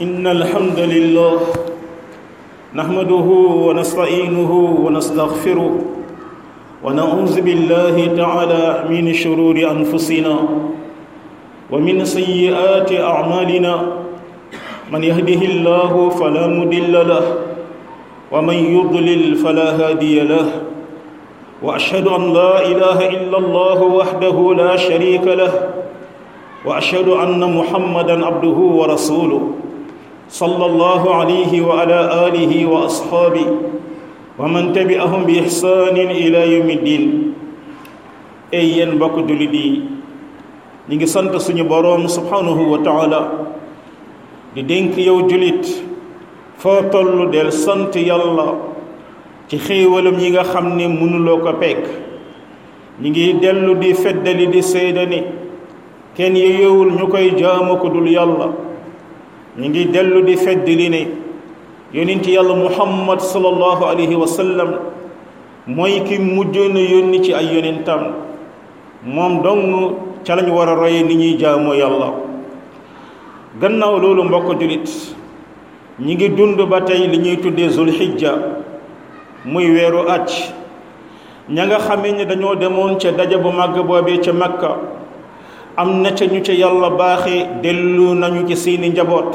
إن الحمد لله نحمده ونستعينه ونستغفره ونعوذ بالله تعالى من شرور أنفسنا ومن سيئات أعمالنا من يهده الله فلا مضل له ومن يضلل فلا هادي له وأشهد أن لا إله إلا الله وحده لا شريك له واشهد ان محمدا عبده ورسوله صلى الله عليه وعلى اله واصحابه ومن تبعهم باحسان الى يوم الدين اي ين بوك جولي دي نيغي سانت سونو بوروم سبحانه وتعالى دي دنك يو جوليت فو تولو ديل سانت يالا ci xéewalam yi nga xam ne mënuloo ko pekk ñi ngi dellu di feddali di seydani kenn yeyewul ñu koy jaamu ko dul yàlla ñu ngi dellu di fedd li ne yonent yàlla muhammad sallallahu alayhi wa sallam mooy ki mujjoon a yónni ci ay yonentam moom dong ca lañ war a roye ni ñuy jaamoo yàlla gannaaw loolu mbokk julit ñi ngi dund ba tey li ñuy tuddee zulhijja muy weeru acc ña nga xamee ne dañoo demoon ca daja bu màgg boobee ca makka am na ca ñu ca yàlla baaxe dellu nañu ci seeni njaboot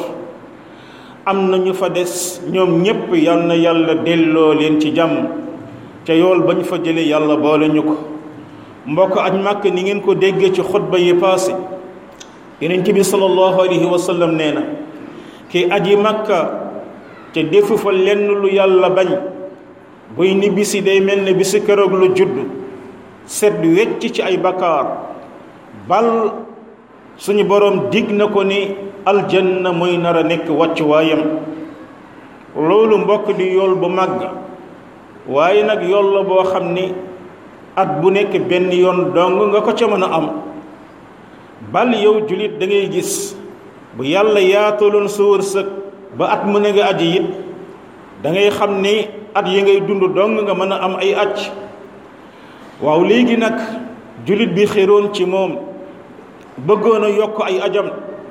am na ñu fa des ñoom ñépp yal na yàlla delloo leen ci jàmm ca yool ba ñu fa jële yàlla boole ñu ko mbokk aj màkk ni ngeen ko déggee ci xutba yi paase yonent bi sallallahu alayhi wa sallam nee na ki aji màkka te defu fa lenn lu yàlla bañ buy ni bisi day mel ne bisi keroog lu judd set wecc ci ay bakkaar bal suñu boroom dig na ko ni aljanna mooy nar a nekk wàccuwaayam loolu mbokk di yool bu màgg waaye nag yool la boo xam ni at bu nekk benn yoon dong nga ko ca mën a am bal yow julit da ngay gis bu yàlla yaataloon sa wërsëg ba at mu ne nga aji it da ngay xam ni at yi ngay dund dong nga mën a am ay acc waaw léegi nag julit bi xéroon ci moom bëggoon a yokk ay ajam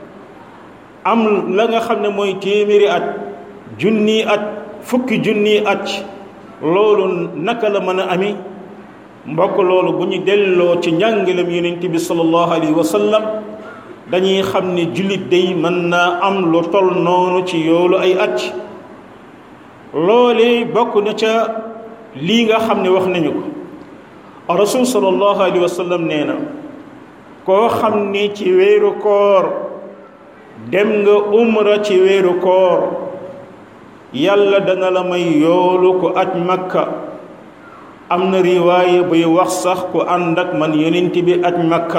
am la nga xam ne mooy téeméeri at junni at fukki junni at loolu naka la mën a ami mbokk loolu bu ñu delloo ci njàngalem yonent bi sallallahu alayhi wa sallam dañuy xam ne jullit day mën naa am lu tol noonu ci yoolu ay at loolee bokk na ca lii nga xam ne wax nañu ko rasul sallallahu alayhi wa sallam nee na koo xam ni ci weeru koor dem nga umra ci weeru koor yàlla dana la may yoolu ku aj makka am na riwaaye buy wax sax ku ànd ak man yonent bi aj makka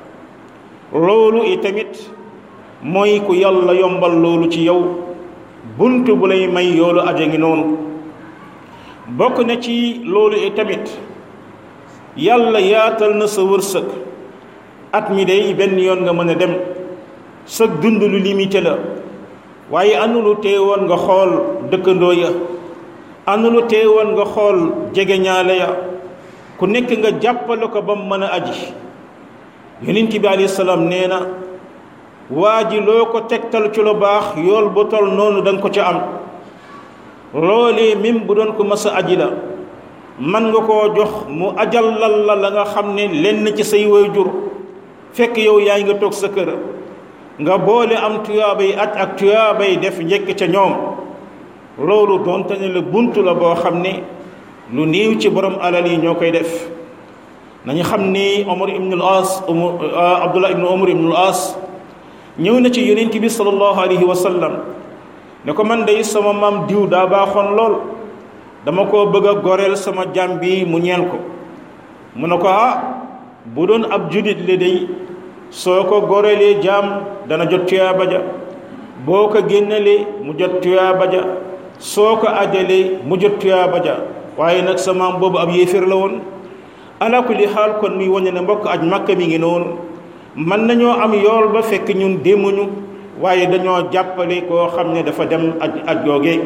loolu itamit mooy ku yàlla yombal loolu ci yow bunt bu lay may yoolu aja ngi noonu bokk na ci loolu itamit yàlla yaatal na sa wërsëg at mi day benn yoon nga mën a dem sa dund lu limité la waaye anu lu teewoon nga xool dëkkandoo ya anu lu teewoon nga xool jegeñaale ya ku nekk nga jàppale ko ba mu mën a aji yonent bi alayhi salaam nee na waa ji loo ko tegtal ci lu baax yool bu tol noonu da nga ko ca am loolee même bu doon ko mës a aji la man nga koo jox mu ajallal la la nga xam ne lenn ci say waajur fekk yow yaa nga toog sa kër nga boole am tuyaabay aj ak tuyaabay def njëkk ca ñoom loolu doonte ne la bunt la boo xam ne lu néew ci borom alal yi ñoo koy def nañu xam ni Omar ibn al-As Abdullah ibn Omar ibn al-As ñëw na ci yonent bi sallallahu alayhi wa sallam ne ko man day sama maam diw daa baaxoon lool dama ko bëgg a goreel sama jàm bi mu ñeel ko mu ne ko ah bu doon ab judit la day soo ko goreelee jaam dana jot tuyaaba ja boo ko génnalee mu jot tuyaaba ja soo ko ajalee mu jot tuyaaba ja waaye nag sa maam boobu ab yéeféer la woon ala kulli xaal kon muy wañe ne mbokk aj makka mi ngi noonu mën nañoo am yool ba fekk ñun demuñu waaye dañoo jàppale koo xam ne dafa dem aj aj googee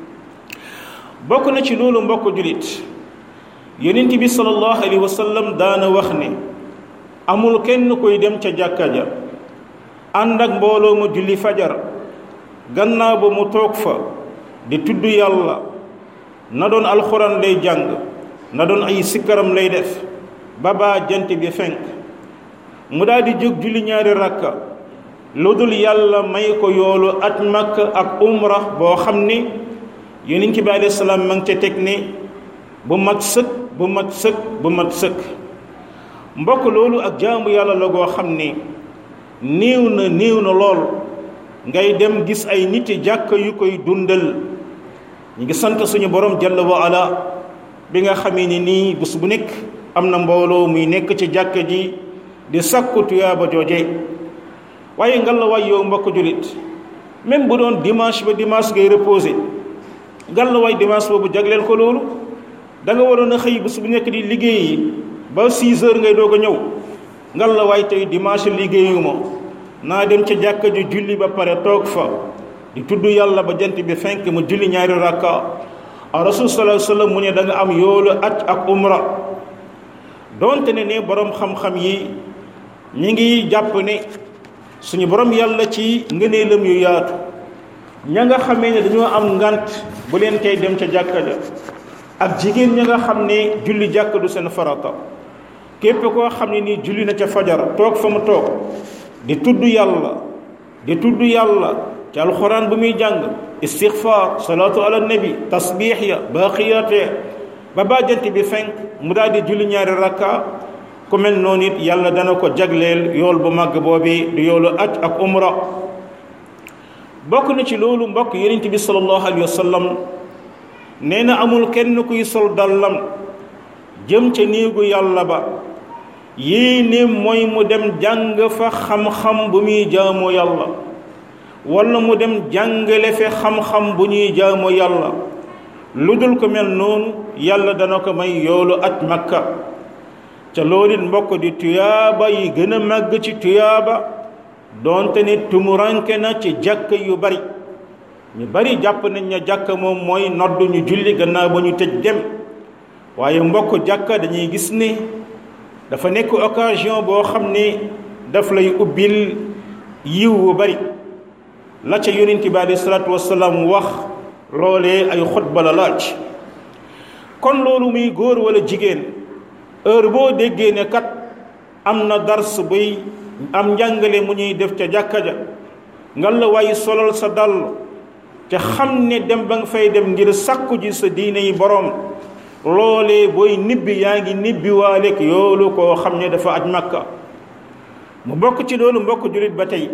bokk na ci loolu mbokk julit yonent bi sallallahu alayhi wa sallam daana wax ne amul kenn koy dem ca jàkka ja ànd ak mbooloo ma julli fajar gannaaw ba mu toog fa di tudd yàlla na doon alxuraan lay jàng na doon ay sikkaram lay def ba baa jant bi fenk mu daal di jóg julli ñaari rakka lu dul yàlla may ko yoolu at makka ak umra boo xam ni yonent bi alayhi salaam ma ngi ca teg ni bu mat sëkk bu mat sëkk bu mat sëkk mbokk loolu ak jaamu yàlla la goo xam ni néew na néew na lool ngay dem gis ay nit jàkk yu koy dundal ñu ngi sant suñu borom jalla wa ala bi nga xamee ni nii bés bu nekk am na mbooloo muy nekk ci jàkk ji di sakku tuyaaba jooje waaye ngal la waay yow mbokk julit même bu doon dimanche ba dimanche ngay reposé ngal la waay dimanche boobu jagleel ko loolu da nga waroon a xëy bés bu nekk di liggéeyi ba 6 heures ngay doog a ñëw ngal la waay tey dimanche liggéeyuma naa dem ca jàkka ji julli ba pare toog fa di tudd yàlla ba jant bi fenk mu julli ñaari rakka a rasul sallallahu alayhi wasallam mu ne da nga am yoolu at ak umra donte ne ne borom xam-xam yi ñi ngi jàpp ne suñu borom yàlla ci ngëneelam yu yaatu ña nga xamee ne dañoo am ngant bu leen tey dem ca jàkka ja ak jigéen ña nga xam ne julli jàkka du seen farata képp koo xam ne nii julli na ca fajar toog fa mu toog di tudd yàlla di tudd yàlla ci alxuraan bu muy jàng istixfaar salaatu ala nabi tasbiix ya baaqiyaat ya ba bàjjant bi fenk mu daal di julli ñaari rakka ku mel noonu it yàlla dana ko jagleel yool bu màgg boobi di yoolu aj ak umra bokk na ci loolu mbokk yonent bi sallallahu alayhi wa sallam nee na amul kenn kuy sol dallam jëm ca néegu yàlla ba yéene mooy mu dem jàng fa xam-xam bu muy jaamoo yàlla wala mu dem jàngale fe xam-xam bu ñuy jaamoo yàlla lu dul ko mel noonu yàlla dana ko may yoolu aj makka ca loolu it mbokk di tuyaaba yi gën a màgg ci tuyaaba doonte ne tumuranke na ci jàkk yu bari ñu bari jàpp nañ ne jàkk moom mooy nodd ñu julli gannaaw ba ñu tëj dem waaye mbokk jàkka dañuy gis ne dafa nekk occasion boo xam ne daf lay ubbil yiw wu bari la ca yonent bi alayhi salaatu wasalaam wax loolee ay xutba la laaj kon loolu muy góor wala jigéen heure boo déggee ne kat am na dars buy am njàngale mu ñuy def ca jàkka ja nga la waaye solal sa dàll te xam ne dem ba nga fay dem ngir sàkku ji sa diine yi boroom loolee booy nibbi yaa ngi nibbi waaleeg yoolu koo xam ne dafa aj makka mu bokk ci loolu mbokk julit ba tey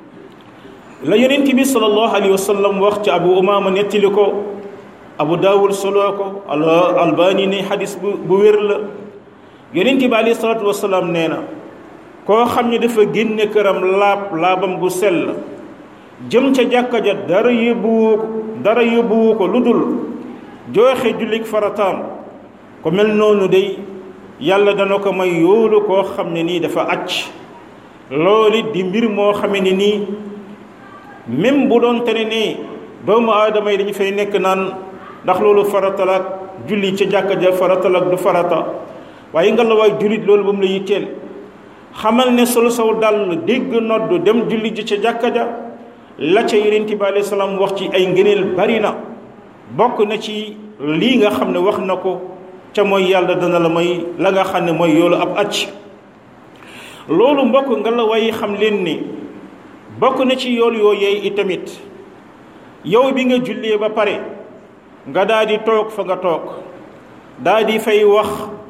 la yonent bi sallallahu alayhi wa sallam wax ci abu umaama nettali ko abu daawud soloo ko al albani ne xadis bu bu wér la yonent bi alayhi salaatu wasalaam nee na koo xam ne dafa génne këram laab laabam gu sell jëm ca jàkka ja dara yóbbuwu ko dara yóbbuwu ko lu dul jooxe jullik farataam ko mel noonu day yàlla dana ko may yoolu koo xam ne nii dafa acc loolu di mbir moo xam ne nii même bu doon te ne nii doomu aadama yi dañu fay nekk naan ndax loolu farata ak julli ca jàkka ja farata ak du farata waaye nga la waay jullit loolu ba mu la yitteel xamal ne solo saw dal dégg nodd dem julli ji ca jàkka ja la ca yonent bi alayhi salaam wax ci ay ngëneel bari na bokk na ci lii nga xam ne wax na ko ca mooy yàlla dana la may la nga xam ne mooy yoolu ab acc loolu mbokk nga la way xam leen ni bokk na ci yool yooyee itamit yow bi nga jullee ba pare nga daal di toog fa nga toog daal di fay wax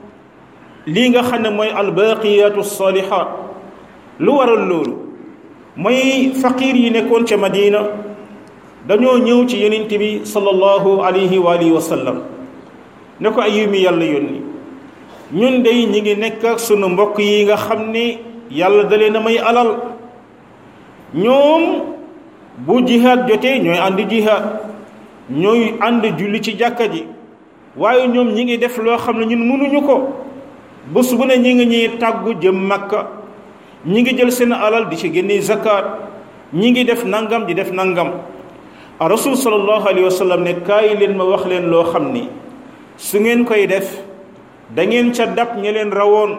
lii nga xam ne mooy albaqiyatu salihat lu waral loolu mooy faqir yi nekkoon ca madina dañoo ñëw ci yonent bi sallallahu alayhi wa alihi wa sallam ne ko ay mi yàlla yónni ñun dey ñi ngi nekk ak sunu mbokk yi nga xam ne yàlla da leen a may alal ñoom bu jihaad jotee ñooy ànd jihaad ñooy ànd julli ci jàkka ji waaye ñoom ñi ngi def loo xam ne ñun mënuñu ko bés bu ne ñi ngi ñuy tàggu jëm makka ñi ngi jël seen alal di ci génne zakat ñi ngi def nangam di def nangam a rasul sallallahu alayhi wa sallam ne kaay leen ma wax leen loo xam ni su ngeen koy def da ngeen ca dab ña leen rawoon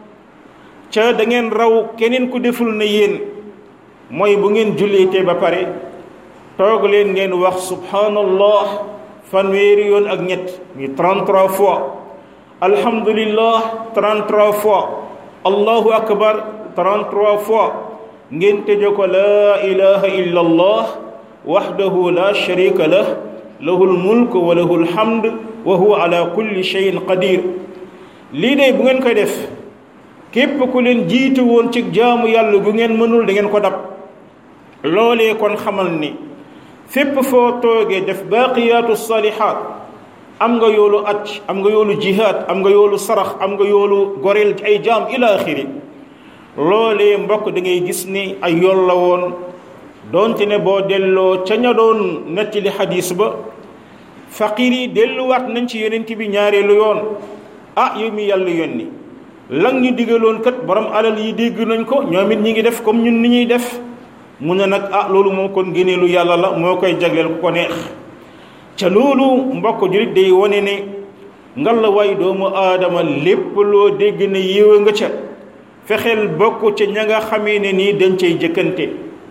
ca da ngeen raw keneen ku deful na yéen mooy bu ngeen julleetee ba pare toog leen ngeen wax subhanallah fanweeri yoon ak ñett mi 33 fois alhamdulillah 33 fois allahu akbar 33 fois ngeen tëje ko laa ilaha illa allah wahdahu la sharika lah lahu lmulk wa lahu lhamd wa huwa ala kulli cheyin qadir lii de bu ngeen koy def képp ku leen jiitu woon ci jaamu yàlla bu ngeen mënul da ngeen ko dab loolee kon xamal ni fépp foo toogee def baaqiyaatu salihaat am nga yoolu aj am nga yoolu jihaad am nga yoolu sarax am nga yoolu goreel ay jaam ila axiri loolee mbokk da ngay gis ni ay yool la woon doonte ne boo delloo ca ña doon nettali xadiis ba faqir yi delluwaat nañ ci yonent bi ñaareelu yoon ah yow mi yàlla yónni lan ñu digaloon kat borom alal yi dégg nañ ko ñoom it ñi ngi def comme ñun ni ñuy def mu ne nag ah loolu moom kon ngéneelu yàlla la moo koy jagleel ku ko neex ca loolu mbokk jurit day wane ne ngal la waay doomu aadama lépp loo dégg ne yéewa nga ca fexeel bokk ca ña nga xamee ne nii dañ cay jëkkante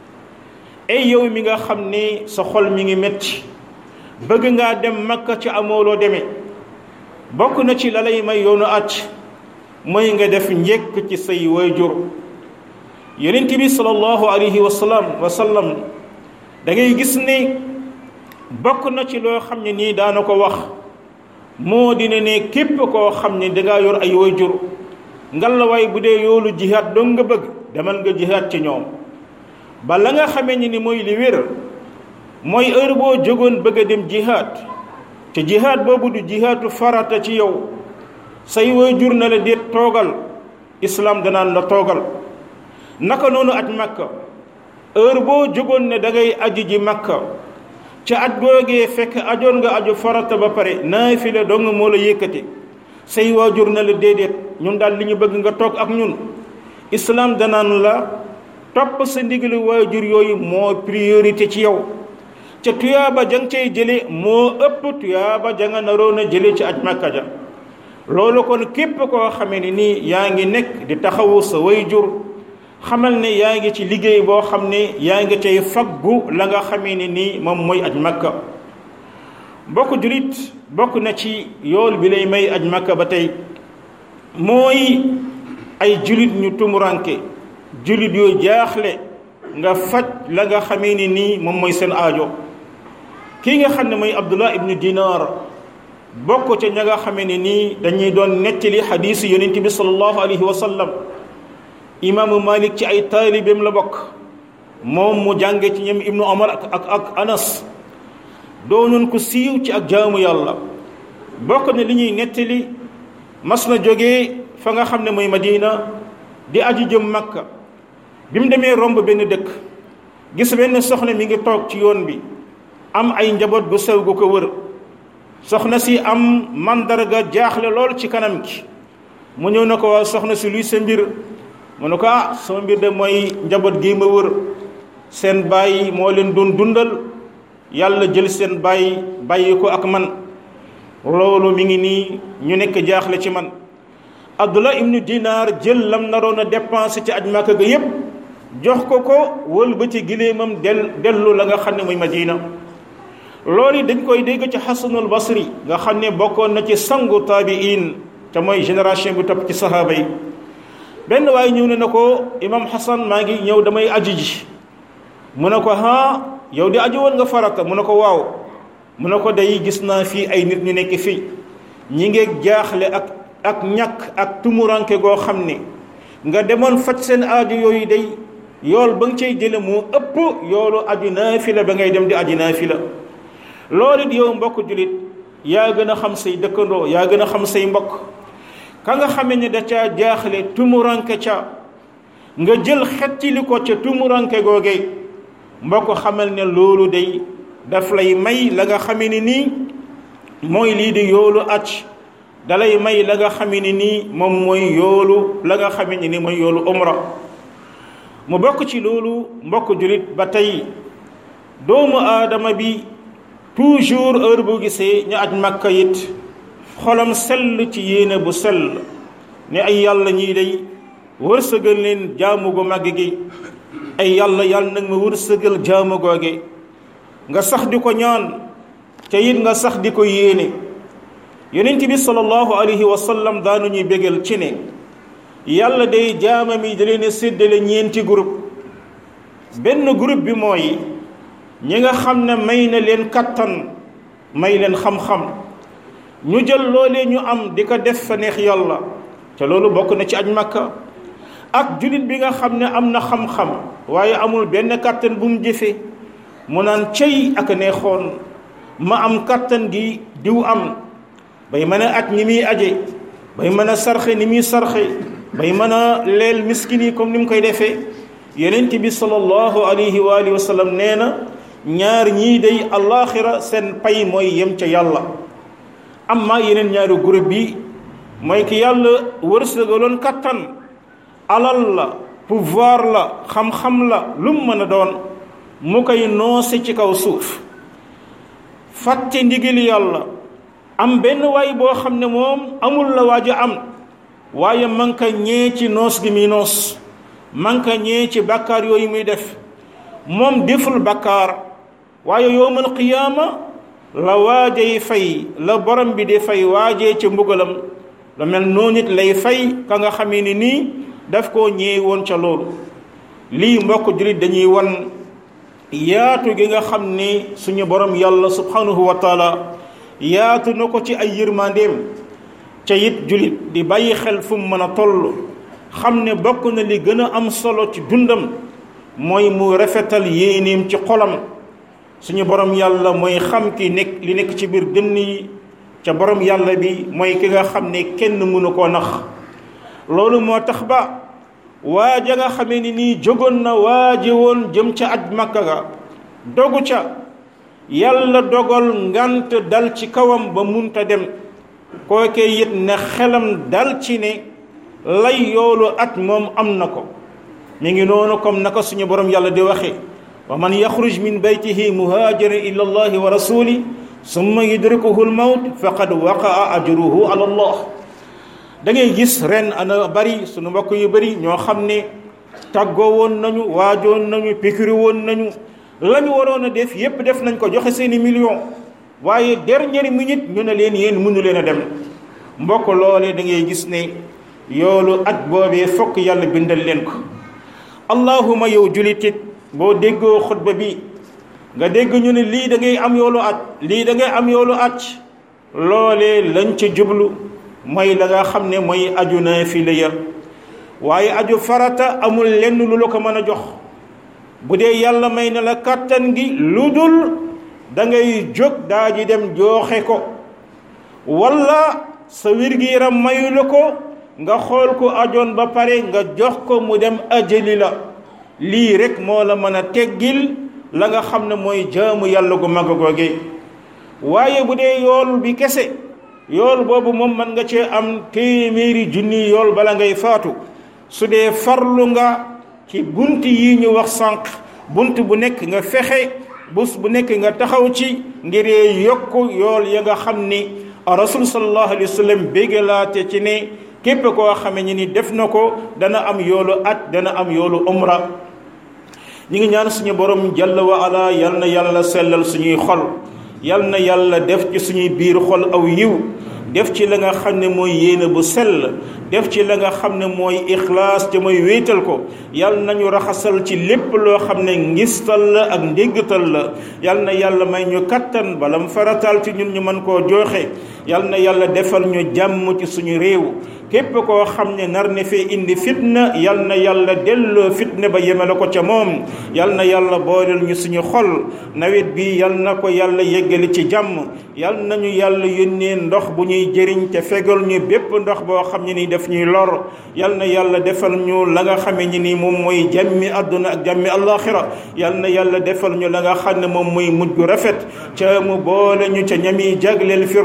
ay yow mi nga xam ni sa xol mi ngi metti bëgg ngaa dem makka ci amooloo demee bokk na ci la lay may yoonu at mooy nga def njëkk ci say waajur yonent bi sallallahu alayhi wa sallam wa sallam da ngay gis ni bokk na ci loo xam ne nii daana ko wax moo dina ne képp koo xam ne dangaa yor ay waajur ngalawaay bu dee yoolu jihaad dong nga bëgg demal nga jihaad ci ñoom ba la nga xamee ni ni mooy li wér mooy heure boo jógoon bëgg a dem jihaad te jihaad boobu du jihaadu farata ci yow say waajur na la déet toogal islaam danaan la toogal naka noonu aj makka heure boo jógoon ne da ngay aji ji makka ca at googee fekk ajoon nga aju farata ba pare naafila dong moo la yëkkati say waajur na la déedéet ñun daal li ñu bëgg nga toog ak ñun islaam danaan la topp sa ndigalu waajur yooyu moo priorité ci yow ca tuyaaba jang cay jële moo ëpp tuyaaba janga naroon a jële ci aj makka ja loolu kon képp koo xamee ne nii yaa ngi nekk di taxawu sa waajur xamal ne yaa ngi ci liggéey boo xam ne yaa ngi cay faggu la nga xamee ne nii moom mooy aj makka bokk julit bokk na ci yool bi lay may aj makka ba tey mooy ay julit ñu tumuranke julit yoo jaaxle nga faj la nga xamee ne nii moom mooy seen aajo kii nga xam ne mooy abdullah ibnu dinar bokk ca ña nga xamee ne nii dañuy doon nettali xadiisu yonent bi sallallahu alayhi wa sallam imaamu malik ci ay taalibeem la bokk moom mu jànge ci ñoom ibnu omar ak ak ak anas doonoon ko siiw ci ak jaamu yàlla bokk na li ñuy nettali mas na jógee fa nga xam ne mooy madina di aji jëm makka bi mu demee romb benn dëkk gis benn soxna mi ngi toog ci yoon bi am ay njaboot gu sew gu ko wër soxna si am mandarga jaaxle lool ci kanam gi mu ñëw na ko waa soxna si luy sa mbir mu ne ko ah sama mbir de mooy njaboot gi ma wër seen bàyyi moo leen doon dundal yàlla jël seen bàyyi bàyyi ko ak man loolu mi ngi nii ñu nekk jaaxle ci man abdullah ibnu dinar jël lam naroon a dépensé ci aj màkka ga yépp jox ko ko wël ba ci giléemam del dellu la nga xam ne muy madina loolu dañ koy dégg ci xasanul basri nga xam ne bokkoon na ci sangu taabiin te mooy génération bi topp ci sahaaba yi benn waaye ñëw ne na ko imam xasan maa ngi ñëw damay aji ji mu ne ko ha yow di aji woon nga farata mu ne ko waaw mu ne ko day gis naa fii ay nit ñu nekk fii ñi ngeeg jaaxle ak ak ñàkk ak tumuranke goo xam ne nga demoon faj seen aaju yooyu day yool ba nga cay jële moo ëpp yoolu aju naafila ba ngay dem di aji naafila loolu it yow mbokk julit yaa gën a xam say dëkkandoo yaa gën a xam say mbokk ka nga xamee ne da caa jaaxle tumuranke ca nga jël xettili ko ca tumuranke googee mbokk xamal ne loolu day daf lay may la nga xamee ne nii mooy lii di yoolu aj dalay may la nga xamee ne nii moom mooy yoolu la nga xamee ne nii mooy yoolu umra mu bokk ci loolu mbokk julit ba tey doomu aadama bi toujours heure bu gisee ñu aj makka it xolam sell ci yéene bu sell ne ay yàlla ñii day wërsëgal leen jaamu gu màgg gi ay yàlla yàlla nag ma wërsëgal jaamu googe nga sax di ko ñaan te it nga sax di ko yéene yonent bi sallallahu alayhi wa sallam daanu ñuy bégal ci ne yàlla day jaamam yi da leen séddale ñeenti groupe benn groupe bi mooy ñi nga xam ne may na leen kattan may leen xam-xam ñu jël loolee ñu am di ko def fa neex yàlla te loolu bokk na ci aj makka ak julit bi nga xam ne am na xam-xam waaye amul benn kattan bu mu jëfe mu naan cey ak neexoon ma am kattan gi diw am bay mën a aj ni muy aje bay mën a sarxe ni muy sarxe bay mën a leel miskin yi comme ni mu koy defee yonent bi sallallahu alayhi wa alihi wa sallam nee na ñaar ñii day allaaxira seen pay mooy yem ca yàlla amma yeneen ñaari groupe bi mooy ki yàlla wërsëgaloon kattan alal la pouvoir la xam-xam la lu mu mën a doon mu koy noose ci kaw suuf fàtte ndigali yàlla am benn waay boo xam ne moom amul la waaj a am waaye man ka ñee ci noos gi muy noos man ka ñee ci bàkkaar yooyu muy def moom deful bàkkaar waaye yowmal qiyaama la waajay fay la borom bi di fay waajee ca mbugalam lu mel noonu it lay fay ka nga xamee ni nii daf koo ñee woon ca loolu lii mbokk jullit dañuy wan yaatu gi nga xam ni suñu borom yàlla subhanahu wa taala yaatu na ko ci ay yërmandeem ca it jullit di bàyyi xel fu mu mën a toll xam ne bokk na li gën a am solo ci dundam mooy mu rafetal yéeneem ci xolam suñu borom yàlla mooy xam ki nekk li nekk ci biir dënn yi ca borom yàlla bi mooy ki nga xam ne kenn mënu koo nax loolu moo tax ba waaja nga xamee ni nii jógoon na waaje woon jëm ca aj makka ga dogu ca yàlla dogal ngant dal ci kawam ba munta dem kookee it ne xelam dal ci ne lay yoolu at moom am na ko mi ngi noonu comme naka suñu borom yàlla di waxe wa man yaxruj min baytihi muhaajiran ila allahi wa rasuli summa yudrikuhu almawt faqad waqaa ajruhu ala allah da ngay gis ren ana bari suñu mbokk yu bari ñoo xam ne tàggoo woon nañu waajoon nañu pikiri woon nañu la ñu waroon a def yépp def nañ ko joxe seeni million waaye dernière minute ñu ne leen yéen mënu leen a dem mbokk loolee da ngay gis ne yoolu at boobee fokk yàlla bindal leen ko allahuma yow julitit boo déggoo xutba bi nga dégg ñu ne lii da ngay am yoolu at lii da ngay am yoolu at loolee lañ ca jublu mooy la nga xam ne mooy aju naafila ya waaye aju farata amul lenn lu la ko mën a jox bu dee yàlla may na la kàttan gi lu dul da ngay jóg daa ji dem jooxe ko walla sa wér-gi-yaram mayu la ko nga xool ko ajoon ba pare nga jox ko mu dem ajali la lii rek moo la mën a teggil la nga xam ne mooy jaamu yàlla gu mag googe waaye bu dee yool bi kese yool boobu moom mën nga cee am téeméeri junni yool bala ngay faatu su dee farlu nga ci bunt yi ñu wax sànq bunt bu nekk nga fexe bus bu nekk nga taxaw ci ngir yokk yool ya nga xam ni rasul sallallahu alayhi wa sallam béggalaate ci ne képp koo xame ni ni def na ko dana am yoolu at dana am yoolu umra ñi ngi ñaan suñu borom jalla wa ala yal na yàlla sellal suñuy xol yal na yàlla def ci suñuy biir xol aw yiw def ci la nga xam ne mooy yéene bu sell def ci la nga xam ne mooy ixlaas te mooy wéetal ko yal nañu raxasal ci lépp loo xam ne ngistal la ak ndéggtal la yal na yàlla may ñu kattan bala mu farataal ci ñun ñu mën koo joxe yal na yàlla defal ñu jàmm ci suñu réew képp koo xam ne nar ne fee indi fitna yal na yàlla delloo fitna ba yemale ko ca moom yal na yàlla booleel ñu suñu xol nawet bi yal na ko yàlla yeggali ci jàmm yal nañu yàlla yónnee ndox bu ñuy jëriñ te fegal ñu bépp ndox boo xam ne ni def ñuy lor yal na yàlla defal ñu la nga xamee ni ni moom mooy jàmmi àdduna ak jàmmi àllaaxira yal na yàlla defal ñu la nga xam ne moom mooy mujj gu rafet ca mu boole ñu ca ñami jagleel firdawsil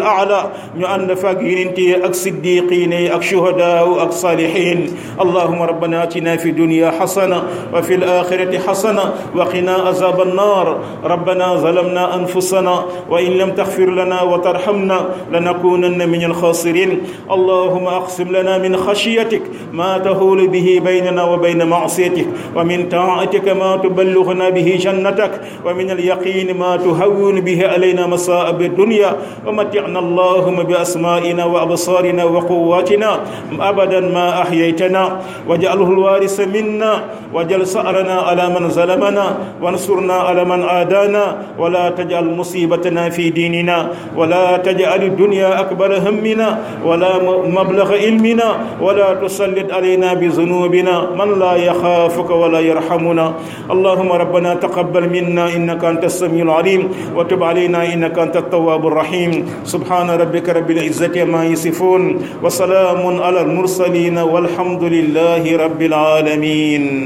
aala ñu ànd faak yonent yi ak siddiqin yi ak shuhadaa ak salihin allahuma rabbana atina fi dunya xasana wa fi alaxirati xasana wa qina azab annar rabbana zalamna anfusana wa in lam taxfir lana wa tarhamna lanakunanna min alxasirin allahuma aqsim lana min خشيتك ما تهول به بيننا وبين معصيتك ومن طاعتك ما تبلغنا به جنتك ومن اليقين ما تهون به علينا مصائب الدنيا ومتعنا اللهم بأسمائنا وأبصارنا وقواتنا أبدا ما أحييتنا واجعله الوارث منا واجعل سأرنا على من ظلمنا وانصرنا على من عادانا ولا تجعل مصيبتنا في ديننا ولا تجعل الدنيا أكبر همنا ولا مبلغ علمنا ولا تسلط علينا بذنوبنا من لا يخافك ولا يرحمنا اللهم ربنا تقبل منا إنك أنت السميع العليم وتب علينا إنك أنت التواب الرحيم سبحان ربك رب العزة ما يصفون وسلام على المرسلين والحمد لله رب العالمين